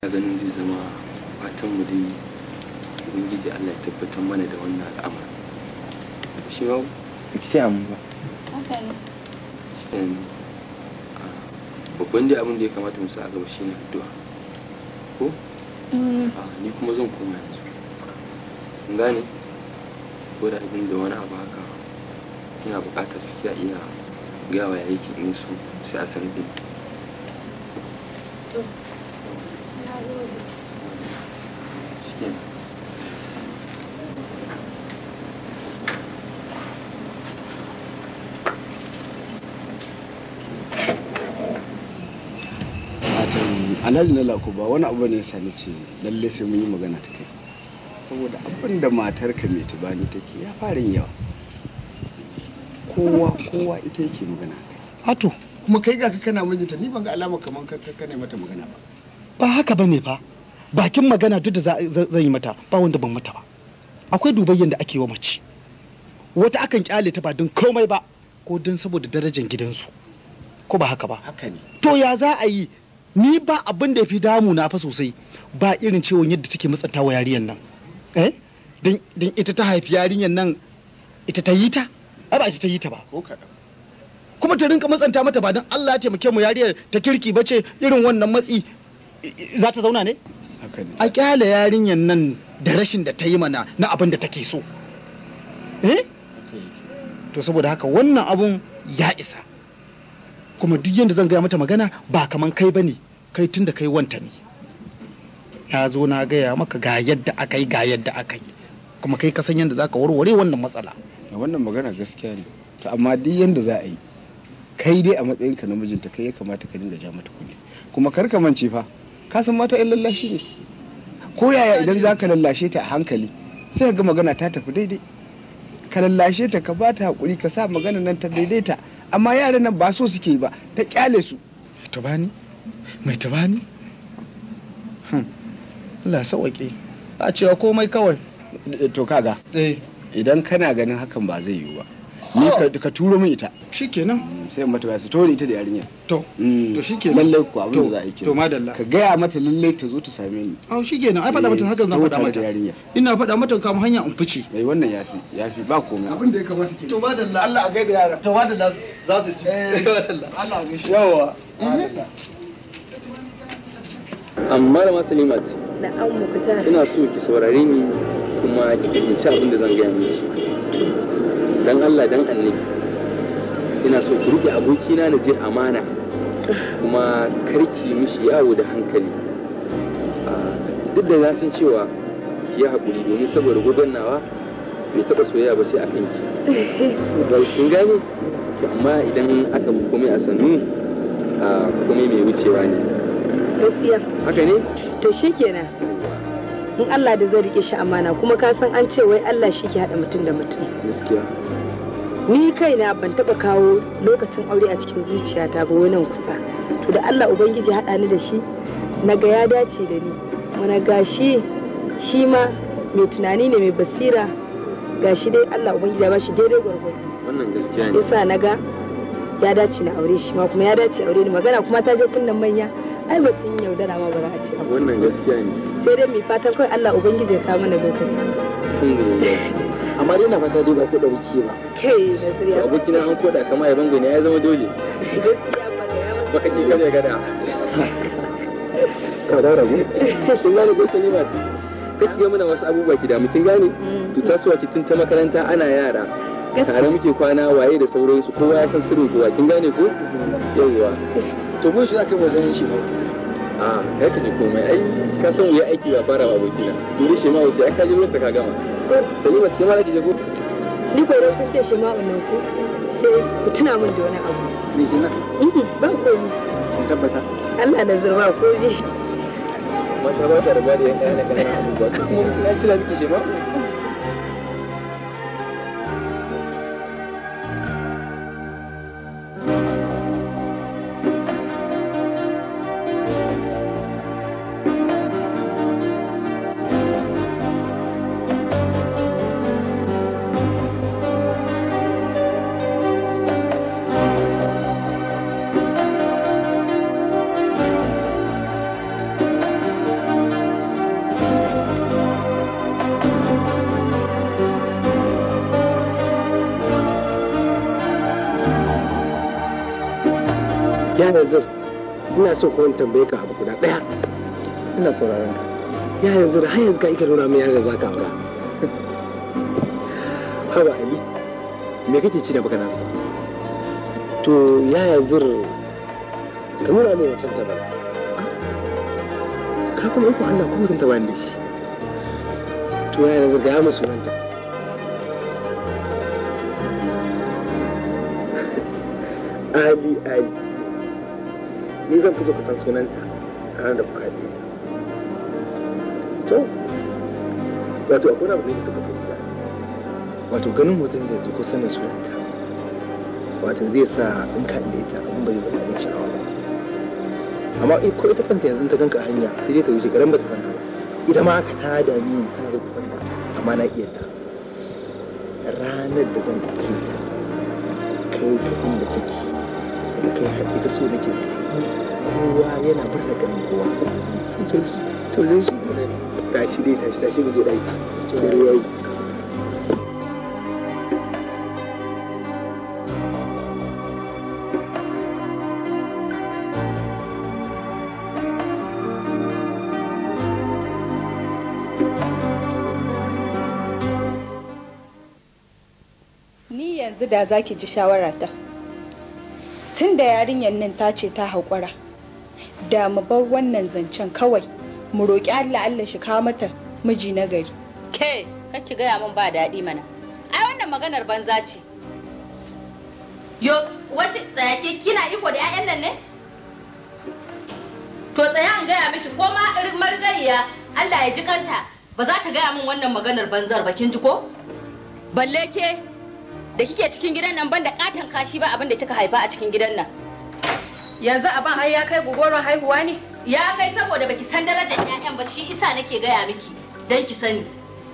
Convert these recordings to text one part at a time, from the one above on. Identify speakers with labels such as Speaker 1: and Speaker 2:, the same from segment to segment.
Speaker 1: ganin zai zama fatan mu dai ubangiji Allah ya tabbatar mana da wannan al'amari shi ma sai an ba shi babban dai abin da ya kamata mu sa a gaba shine addu'a ko ni kuma zan koma yanzu kun gane ko da abin da wani abu haka ina buƙatar kiya iya gawa ya yake in su sai a san bin
Speaker 2: alhaji na lako ba wani abu ne ya sani ce lalle sai mun yi magana ta kai saboda abin da matarka mai tubani take ya fara yawa kowa kowa ita yake magana
Speaker 3: Ato,
Speaker 2: kuma kai ga ka kana mijinta ni ban ga alama kamar ka ka ne mata magana ba
Speaker 3: ba haka bane fa. Bakin magana duk da za- za- zan yi mata ba wanda ban mata ba. Akwai dubayyan da ake wa mace. Wata akan kyale ta ba don komai ba ko don saboda darajar gidansu. Ko ba haka ba.
Speaker 2: haka ne
Speaker 3: To ya za a yi ni ba abin da ya fi damu na fa sosai ba irin ciwon yadda take matsanta wa yarinyar nan. Eh? Dan dan ita ta haifi yarinyar nan ita ta yi ta? Ai ba ita ta yi ta ba.
Speaker 2: ko kaɗan
Speaker 3: kuma ta rinka matsanta mata ba don Allah ya taimake mu yariyar ta kirki ba ce irin wannan matsi i- i- za ta zauna ne
Speaker 2: haka ne
Speaker 3: a kyale yarinyar nan da rashin da ta yi mana na abin da take so eh
Speaker 2: haka yake
Speaker 3: to saboda haka wannan abun ya isa kuma duk yadda zan gaya mata magana ba kaman kai ba ne kai tun da kai wanta ne na zo na gaya maka ga yadda aka yi ga yadda aka yi kuma kai ka san yadda za ka warware wannan matsala
Speaker 2: Da wannan magana gaskiya ne to amma duk yanda za a yi kai dai a matsayinka na mijinta kai ya kamata ka dinga ja mata kuɗi kuma kar ka mance fa ka san mata yan lallashi ne ko yaya idan za ka lallashe ta a hankali sai ka ga magana ta tafi daidai ka lallashe ta ka bata hakuri ka sa magana nan ta daidaita amma yaran nan ba so suke yi ba ta kyale su
Speaker 3: tabani mai tabani Hmm. Allah sauwaƙe a cewa komai kawai
Speaker 2: to kaga
Speaker 3: eh
Speaker 2: idan kana ganin hakan ba zai yiwu ba ni ka- ka turo min ita
Speaker 3: shikenan
Speaker 2: sai mata ba su tori ita da yarinya
Speaker 3: to
Speaker 2: Mm.
Speaker 3: To shikenan.
Speaker 2: lallai ku abin
Speaker 3: To,
Speaker 2: da za a yi
Speaker 3: to
Speaker 2: kenan.
Speaker 3: madalla.
Speaker 2: ka gaya mata lallai ta zo ta same ni
Speaker 3: a shikenan ai faɗa mata hakan zan
Speaker 2: Eh,
Speaker 3: faɗa
Speaker 2: tare da
Speaker 3: mata
Speaker 2: yarinya
Speaker 3: ina faɗa mata kama hanya in fice
Speaker 2: mai wannan yafi yafi ba komai abin da ya kamata ke
Speaker 3: to madalla Allah a gaida yara to madalla za su ci madalla Allah a gaishe
Speaker 2: yawa
Speaker 1: amma da masalimat
Speaker 4: na'am mu fita
Speaker 1: ina so ki saurare ni kuma ki fahimci abin da zan gaya miki dan Allah dan annabi ina so ki rike abokina na je amana kuma karki mishi yawo da hankali Ah, duk da na san cewa ki yi haƙuri domin saboda gudannawa bai taɓa soyayya ba sai a kanki kin gane to amma idan aka bi komai a sannu ah, komai mai wucewa ne
Speaker 4: gaskiya
Speaker 1: haka ne
Speaker 4: to shikenan in Allah da zai rike shi amana kuma ka san an ce wai Allah shi ke haɗa mutum da mutum
Speaker 1: gaskiya
Speaker 4: ni kaina ban taɓa kawo lokacin aure a cikin zuciyata ba wai nan kusa to da Allah ubangiji haɗa ni da shi na ga ya dace da ni wani gashi shi ma mai tunani ne mai basira gashi dai Allah ubangiji ya ba shi daidai gwargwado
Speaker 1: wannan gaskiya ne
Speaker 4: yasa na ga ya dace na aure shi ma kuma ya dace aure ni magana kuma ta je kunnan manya ai batun yaudara ma ba za a ce abu
Speaker 1: wannan gaskiya ne
Speaker 4: sai dai mai fatan kawai Allah ubangiji ya kawo mana lokaci
Speaker 1: alhamdulillah
Speaker 2: amma dai na fata dai ba ko da wuce ba
Speaker 4: kai na zuriya
Speaker 1: abokina an koda kama ya bangane ya zama dole
Speaker 4: gaskiya ba ga yawa
Speaker 1: baka ki gada gada ka da rabu kin gane ko Salimat kake ga mana wasu abubuwa ki da mu kin gane to tasowa ki tun ta makaranta ana yara tare muke kwana waye da sauransu kowa ya san sirrin kowa kin gane ko yawwa
Speaker 2: to mun shi aka wajen shi ba
Speaker 1: a kai ka ji komai ai ka san wuya aiki ba fara ba abokina dole shi ma wasu ai ka ji lokacin ka gama Salimat kin ma ki je ko
Speaker 4: ni ko dai kun ce shi ma wannan ku sai ku tuna min da wani abu
Speaker 2: me kina
Speaker 4: Mhm, ba komi
Speaker 2: kin tabbata
Speaker 4: Allah da zurba komi
Speaker 1: mata ba ta riga da yan ƙananan ƙananan abubuwa su kuma mutum ya cila miki shi ma
Speaker 5: ya yanzu ina so ko in tambaye ka abu guda daya
Speaker 2: ina sauraron ka
Speaker 5: ya yanzu har yanzu ka ika nuna min yadda za ka aura haba ali me kake ci da baka nasu to ya yanzu ka nuna min watan ta bana ka kuma iko Allah ko mutum ta bani da shi to ya yanzu ga ya musu ranta Ali Ali ni zan fi so ka san sunanta a ranar da kuka haɗe ta to wato akwai abu ne da suka fahimta wato ganin mutum zai zo kusa da sunanta wato zai sa in ka haɗe ta abin bai zama abin sha'awa ba amma ko ita kanta yanzu ta ganka a hanya sai dai ta wuce garan ba ta san ka ba ita ma haka ta dami ni tana zo kusa da amma na iya ta ranar da zan ɗauke ta kai ka inda take da kai haɗe da so nake kowa yana murna ganin kowa sun to to zai shi ne tashi dai tashi tashi mu je ɗaki to dare yayi
Speaker 6: Ni yanzu da za ki ji shawarata. Tun da yarinyar nan ta ce ta haƙura, da mu bar wannan zancen kawai, mu roƙi Allah Allah shi kawo mata miji na gari.
Speaker 7: Ke, kake gaya min ba daɗi mana. Ai wannan maganar banza ce. Yo, wasu tsayake kina iko da 'ya'yan nan ne? To tsaya an gaya miki ko ma marigayya Allah ya ji kanta ba za ta gaya min wannan maganar banzar ba kin ji ko? Balle ke da kike cikin gidan nan banda katon kashi ba abin da kika haifa a cikin gidan nan. Yanzu abin har ya kai gogoron haihuwa ne? Ya kai saboda baki san darajar 'ya'yan ba shi isa nake gaya miki dan ki sani.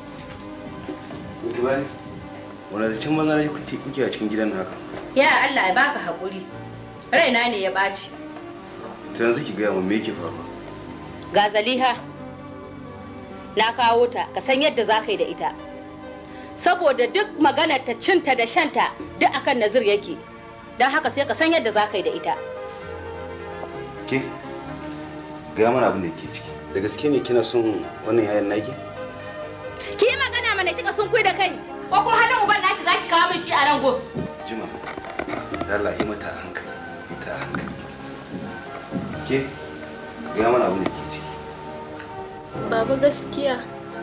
Speaker 8: wani da can banza na kuke kuke a cikin gidan haka
Speaker 7: Ya Allah ya baka haƙuri. Raina ne ya ɓaci.
Speaker 8: to yanzu ki gaya min me yake faruwa
Speaker 7: Ga Zaliha, na kawo ta, ka san yadda za ka yi da ita. Saboda duk maganar ta cinta da shanta duk akan nazir yake. Don haka sai ka san yadda za ka yi da ita.
Speaker 8: ke gaya mana abin da ke ciki da gaske ne kina son wannan yayan naki
Speaker 7: Ki yi magana mana kika sun kui da kai. Ko kuma hannun uban naki za ki kawo min shi a rango.
Speaker 8: jima da Allah yi mata a hankali ita a hankali ke gaya mana abin da ke ciki
Speaker 9: Baba gaskiya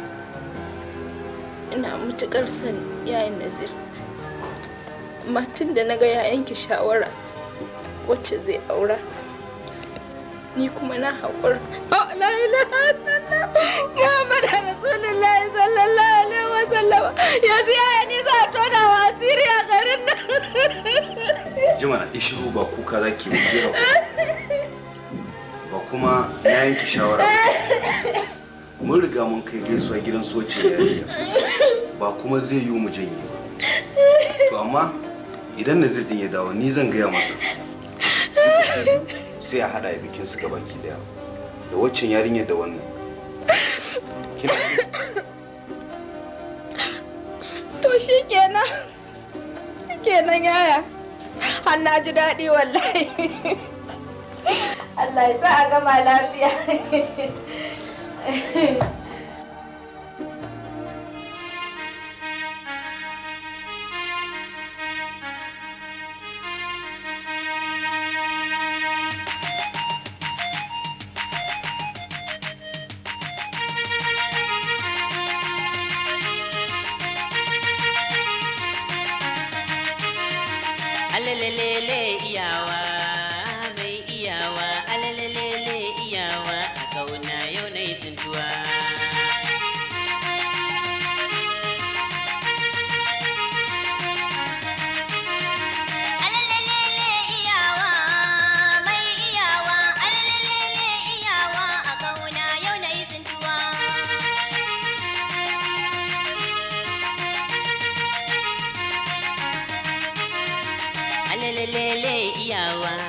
Speaker 9: ina matuƙar son yayin Nazir. Matin da na ga ya yanke shawara wacce zai aura. Ni kuma na haƙura.
Speaker 6: Oh, la ilaha illallah Muhammad Rasulullah sallallahu alaihi wa sallam. Yanzu yaya ni za a tona wa asiri a garin nan.
Speaker 8: jima na ishiru ba kuka za ki yi ba kuma na yanke shawara ba. mun riga mun kai gaisuwa gidan soce yariya ba kuma zai yi mu janye ba to amma idan nazir din ya dawo ni zan gaya masa sai a hada bikin su gabaki daya da waccan yarinyar da wannan Kina ji?
Speaker 6: To shi kenan. Kenan yaya. Har na ji daɗi wallahi. Allah ya sa a gama lafiya.
Speaker 10: alalele iyawa mai iyawa alalele iyawa a kauna yau na yi tsintuwa
Speaker 11: Alalele iyawa mai iyawa alalele iyawa a kauna yau na yi tsintuwa.
Speaker 10: alalele iyawa